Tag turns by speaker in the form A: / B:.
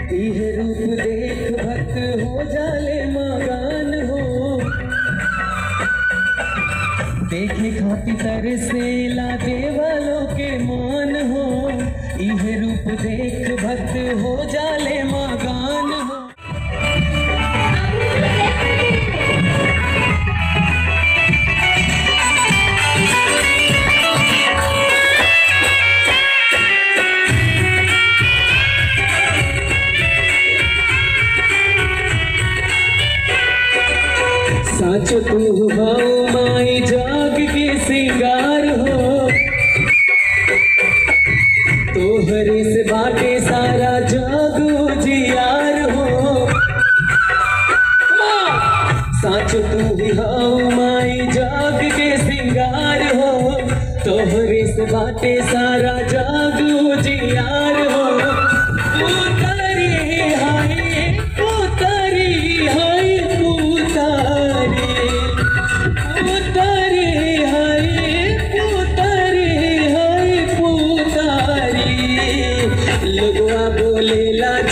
A: इह रूप देख भक्त हो जाले मगान हो देखे खाती तरसेला देवलों के मान हो इह रूप देख भक्त हो जाले मगान हो साचो तू भाओ माई जाग के सिंगार हो तोहरे से बाटे सारा जाग उजियार हो साचो तू भाओ माई जाग के सिंगार हो तोहरे से बाटे सारा जाग उजियार हो पुतरी हाय पुतरी हाय पुतरी पुतरी हाय पुतरी हाय पुतरी लोगवा बोलेला